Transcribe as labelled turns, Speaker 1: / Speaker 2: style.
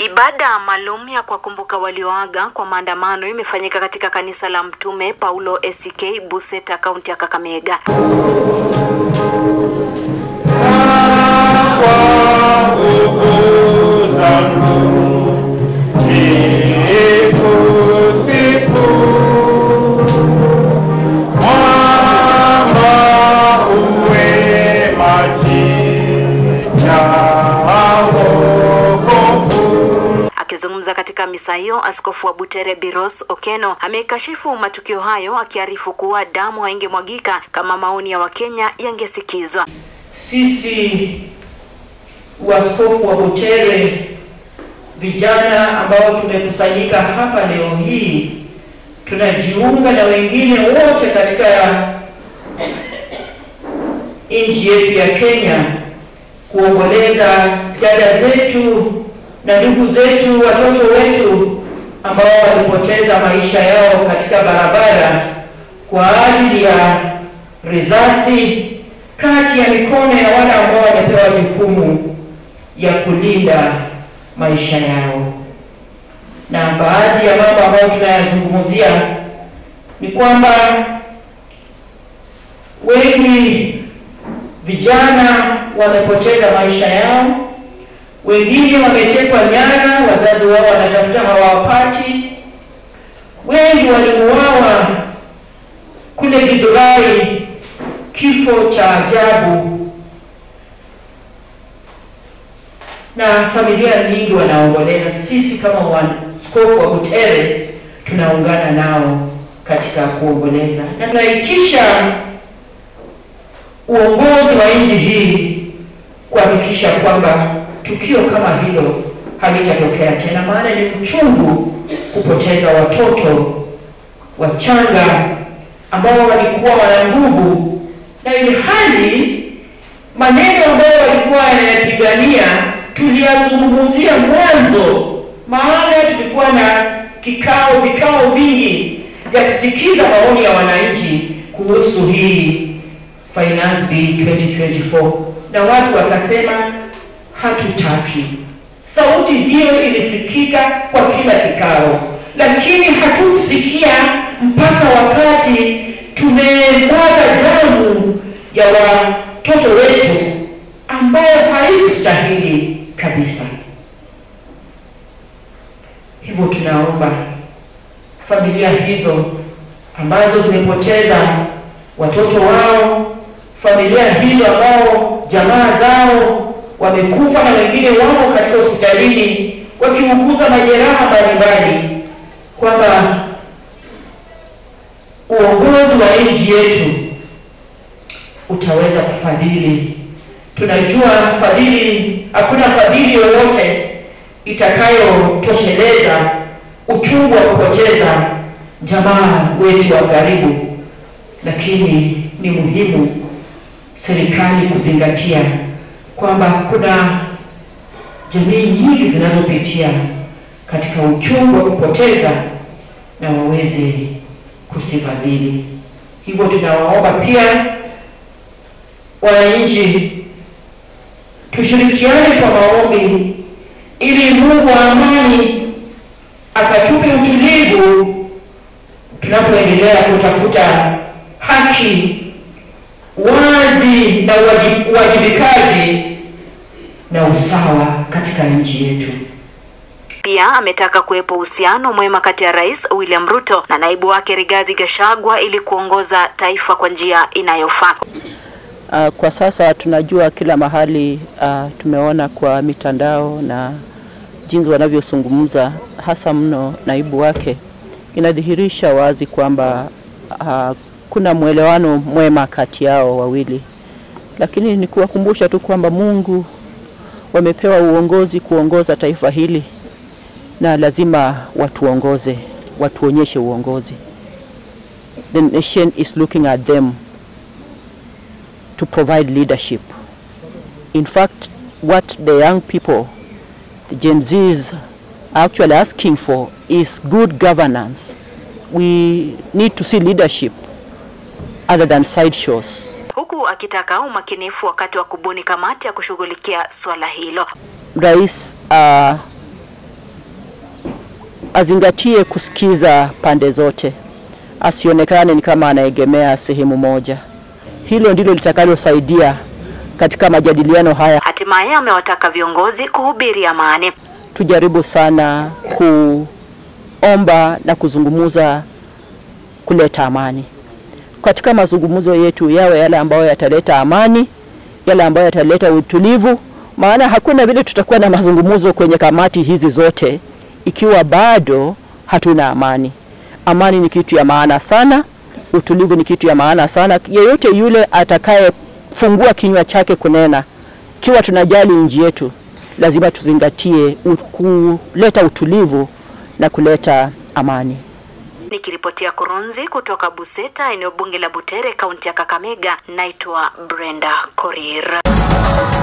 Speaker 1: Ibada maalum ya kuwakumbuka walioaga kwa maandamano imefanyika katika kanisa la Mtume Paulo ACK Buseta, kaunti ya Kakamega. Akizungumza katika misa hiyo, askofu wa Butere Biros Okeno amekashifu matukio hayo, akiarifu kuwa damu haingemwagika kama maoni ya Wakenya yangesikizwa.
Speaker 2: Sisi waskofu wa Butere, vijana ambao tumekusanyika hapa leo hii, tunajiunga na wengine wote katika nchi yetu ya Kenya kuomboleza dada zetu na ndugu zetu, watoto wetu ambao walipoteza maisha yao katika barabara kwa ajili ya risasi kati ya mikono ya wale ambao wamepewa jukumu ya kulinda maisha yao. Na baadhi ya mambo ambayo tunayazungumzia ni kwamba wengi vijana wamepoteza maisha yao, wengine wametekwa nyara, wazazi wao wanatafuta hawawapati, wengi waliuawa kule Githurai, kifo cha ajabu, na familia nyingi wanaomboleza. Sisi kama waskofu wa Butere tunaungana nao katika kuomboleza, na tunaitisha uongozi wa nchi hii kuhakikisha kwamba tukio kama hilo halitatokea tena, maana ni uchungu kupoteza watoto wachanga ambao walikuwa wana nguvu, na ili hali maneno ambayo walikuwa wanayapigania tuliyazungumzia mwanzo, maana tulikuwa na kikao vikao vingi vya kusikiza maoni ya wananchi kuhusu hii Finance Bill 2024 na watu wakasema hatutaki. Sauti hiyo ilisikika kwa kila kikao, lakini hatukusikia mpaka wakati tumemwaga damu ya watoto wetu ambayo haikustahili kabisa. Hivyo tunaomba familia hizo ambazo zimepoteza watoto wao, familia hizo ambao jamaa zao wamekufa na wengine wamo katika hospitalini wakiuguza majeraha mbalimbali, kwamba uongozi wa nchi yetu utaweza kufadhili. Tunajua fadhili, hakuna fadhili yoyote itakayotosheleza uchungu wa kupoteza jamaa wetu wa karibu, lakini ni muhimu serikali kuzingatia kwamba kuna jamii nyingi zinazopitia katika uchungu wa kupoteza na waweze kusifadhili. Hivyo tunawaomba pia wananchi tushirikiane kwa maombi ili Mungu wa amani akatupe utulivu tunapoendelea kutafuta haki, wazi na uwajibikaji na usawa katika nchi yetu.
Speaker 1: Pia ametaka kuwepo uhusiano mwema kati ya Rais William Ruto na naibu wake Rigathi Gachagua ili kuongoza taifa kwa njia inayofaa.
Speaker 3: Uh, kwa sasa tunajua kila mahali uh, tumeona kwa mitandao na jinsi wanavyozungumza hasa mno naibu wake, inadhihirisha wazi kwamba uh, kuna mwelewano mwema kati yao wawili, lakini ni kuwakumbusha tu kwamba Mungu wamepewa uongozi kuongoza taifa hili na lazima watuongoze, watuonyeshe uongozi. The nation is looking at them to provide leadership. In fact, what the young people, the Gen Zs, are actually asking for is good governance. We need to see leadership other than sideshows.
Speaker 1: Huku akitaka umakinifu wakati wa kubuni kamati ya kushughulikia swala hilo.
Speaker 3: Rais uh, azingatie kusikiza pande zote, asionekane ni kama anaegemea sehemu moja. Hilo ndilo litakalosaidia katika majadiliano haya.
Speaker 1: Hatimaye amewataka viongozi kuhubiri amani.
Speaker 3: Tujaribu sana kuomba na kuzungumza kuleta amani katika mazungumzo yetu, yawe yale ambayo yataleta amani, yale ambayo yataleta utulivu, maana hakuna vile tutakuwa na mazungumzo kwenye kamati hizi zote ikiwa bado hatuna amani. Amani ni kitu ya maana sana, utulivu ni kitu ya maana sana. Yeyote yule atakayefungua kinywa chake kunena, ikiwa tunajali nchi yetu, lazima tuzingatie kuleta utulivu na kuleta amani.
Speaker 1: Nikiripotia Kurunzi kutoka Buseta, eneo bunge la Butere, kaunti ya Kakamega, naitwa Brenda Korir.